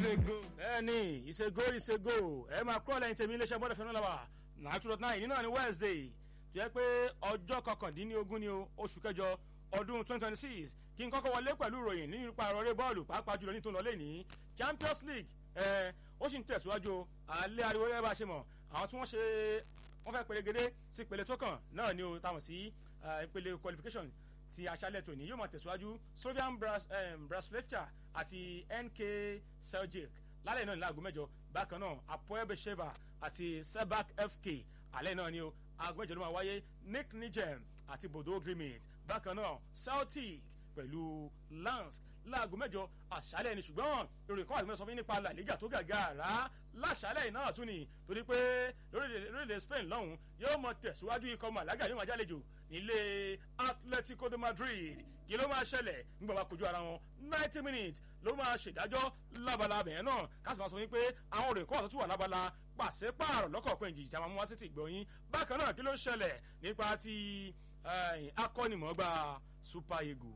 ìṣègò. bẹ́ẹ̀ni ìṣègò ìṣègò ẹ máa kúrò lẹ́yìn tèmi iléeṣẹ́ bọ́dọ̀ fẹ́ràn lọ́wọ́ nine two dot nine nínú àní wednesday tó yẹ pé ọjọ́ kọkàndínlógún ni o oṣù kẹjọ ọdún twenty twenty six kí n kọ́kọ́ wọlé pẹ̀lú ìròyìn nípa ìrọ̀rẹ́ bọ́ọ̀lù pàápàá jùlọ ní tó ń lọ lẹ́ni champions league ẹ ó sì ń tẹ̀síwájú alẹ́ ariwo yẹn bá ṣe mọ̀ àwọn tí wọ́n ṣe wọ́n fẹ́ pèrègede sí ìpele tó kàn náà ni o táwọn sí ìpele qualification ti aṣálẹ̀ tòní yóò máa tẹ̀síwájú slovian brasfletcher àti nk seljuk lálẹ́ náà ní láago mẹ́jọ bákan náà apoel besheva àti sebak fk alẹ́ náà ni o aago mẹ́jọ ló máa wáyé nick nijem àti bodo grimit bákan náà celtic pẹ̀lú lance láago mẹ́jọ àṣálẹ̀ ni ṣùgbọ́n ìròyìn kan wà lóṣọ fún nípa la liga tó gàgà rà láṣálẹ̀ náà tún ni torí pé lórílẹ̀ spain lọ́hùn yóò mọ tẹ̀síwájú ikọ̀ màlága yóò máa jálejò nílé atletico de madrid kí ló máa ṣẹlẹ̀ nígbà máa kojú ara wọn ninety minutes ló máa ṣèdájọ́ lábala bẹ̀yẹn náà káṣí máa sọ wípé àwọn òrè kọ́ ọ̀tún tún wà lábala pàṣípààrọ̀ lọ́kọ̀ọ̀kan ìjì tí a máa mú wá sí ti gbọ̀nyìn bákan náà kí ló ṣẹlẹ̀ nípa ti akọ́nimọ̀ọ́gba super eagle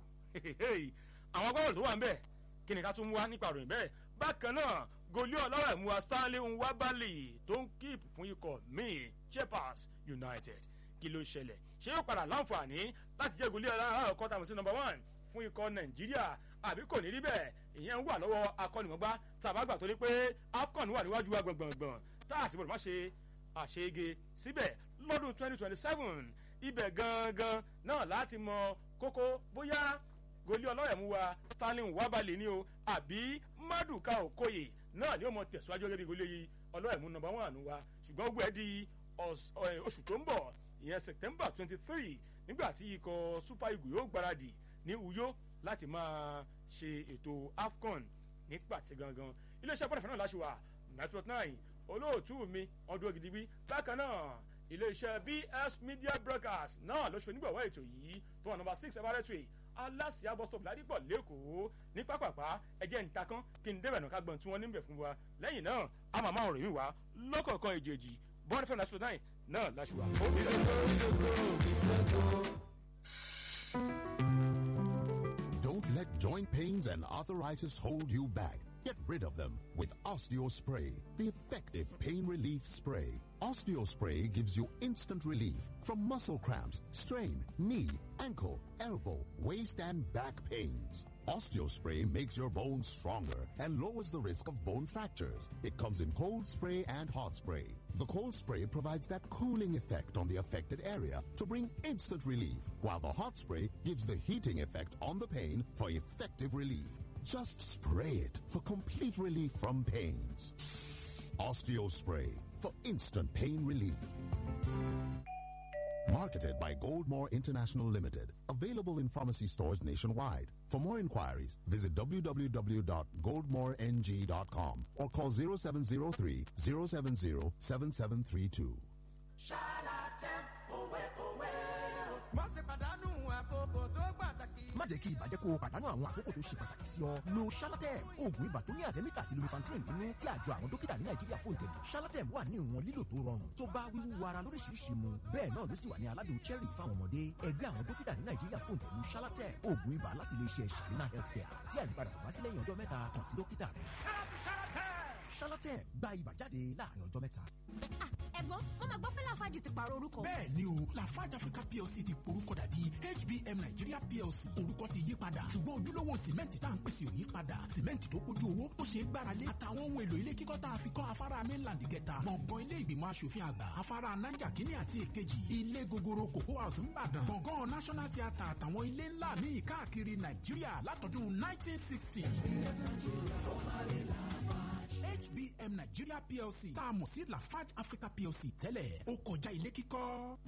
àwọn agbábọ̀lù tó wà ń bẹ̀ kí ni ká tún mú wá nípa ìròyìn bẹ́ẹ̀ bákan náà goli ọlọ́rọ̀ ìmúwa stanley nwabali tó ń kíp fún ikọ̀ míì chepas united kí ló ṣẹlẹ̀ ṣé yóò padà láǹfààní láti jẹ́ goli ọlọ́rọ̀ ọkọ̀ tàbí sí number one fún ikọ̀ nàìjíríà àbí kò ní rí bẹ́ẹ̀ ìyẹn ń wà lọ́wọ́ akọ́nìmọ̀gbá tàbágbà torí pé afcon wà níwájú wa gbọ̀ngbọ̀ngbọ̀n tá a sì gbọdọ̀ má ṣe àṣeyege síbẹ̀ lọ́dún twenty twenty seven ibẹ̀ gangan náà láti mọ kókó bóyá goli ọlọ́rẹ̀mú wa stanley wabale ni o àbí maduka okoye náà ni ó mọ tẹ̀síwájú gẹ́gẹ́ bí goli ọlọ́rẹ̀mú nọmba one wa ṣùgbọ́n ogun ẹ̀ di oṣù tó ń bọ̀ ìyẹn september twenty three nígbà tí ikọ̀ super eagle yóò gbáradì ní uyo láti máa ṣe ètò afcon ní pàtẹ gangan iléeṣẹ́ bọ́dọ̀ fẹ́ràn láṣù wa metro nine olóòtú mi ọdún ògidìbí bákan náà iléeṣẹ́ bs media broadcast náà ló ṣe onígbọ̀wọ́ ètò yìí tó wà nọmba six everett aláṣìá bus stop ládìpọ̀ lẹ́kọ̀ọ́ ní pápápá ẹjẹ́ ń takán kí n débẹ̀ náà ká gbọ́n tí wọ́n níbẹ̀ fún wa lẹ́yìn náà a máa máa rìn mí wá lọ́kọ̀ọ̀kan èjèèjì bọ́ọ̀dù fẹ́ràn láṣù náà náà láṣù wa. Don't let joint pains and arthritis hold you back. Get rid of them with OsteoSpray, the effective pain relief spray. OsteoSpray gives you instant relief from muscle cramps, strain, knee, ankle, elbow, waist, and back pains. OsteoSpray makes your bones stronger and lowers the risk of bone fractures. It comes in cold spray and hot spray. The cold spray provides that cooling effect on the affected area to bring instant relief, while the hot spray gives the heating effect on the pain for effective relief. Just spray it for complete relief from pains. OsteoSpray for instant pain relief. Marketed by Goldmore International Limited. Available in pharmacy stores nationwide. For more inquiries, visit www.goldmoreng.com or call 0703 070 7732. má jẹ́ kí ibà jẹ́ kó o pàdánù àwọn àkókò tó ṣe pàtàkì sí ọ. lo shalatem oògùn ibà tó ní àtẹ́mítà àti lumifantrin nínú tí àjọ àwọn dókítà ní nàìjíríà fún ìtẹ̀lé. shalatem wà ní ìwọ̀n lílò tó rọrùn tó bá wíwú ara lóríṣiríṣi mu bẹ́ẹ̀ náà ló sì wà ní aládùn cherry fáwọn ọmọdé. ẹgbẹ́ àwọn dókítà ní nàìjíríà fún ìtẹ̀lé shalatem oògùn ibà láti ilé iṣẹ́ sharina healthcare tí àyípadà kò bá sí lẹ́yìn ọjọ́ mẹ́ta kàn sí dókítà rẹ̀. shalatem gba ibà jáde láàrin ọjọ́ mẹ́ta. ẹ̀gbọ́n wọ́n máa gbọ́ pé láfáàjì ti pààrọ̀ orúkọ. bẹ́ẹ̀ ni o lafarge africa plc ti porúkọ dà di hbm nigeria plc orúkọ ti yí padà ṣùgbọ́n ojúlówó sìmẹ́ǹtì tá à ń pèsè ò yí padà sìmẹ́ǹtì tó kójú owó tó ṣe é gbáralé àtàwọn ohun èlò ilé kíkọ́ tá a fi kọ́ afárá mainland kẹta gbọ̀ngàn ilé ìgbìmọ̀ asòfin àgbà afárá naija kínní àti èkejì ilé gogoro cocoa house ńbàdàn gbọ̀ngàn national theatre àtàwọn ilé ńlá míì káàkiri nàìjíríà látọdún 1960. hbm nigeria plc tá a mọ̀ sí lafarge africa plc tẹ́lẹ̀ ó kọjá ilé kíkọ́.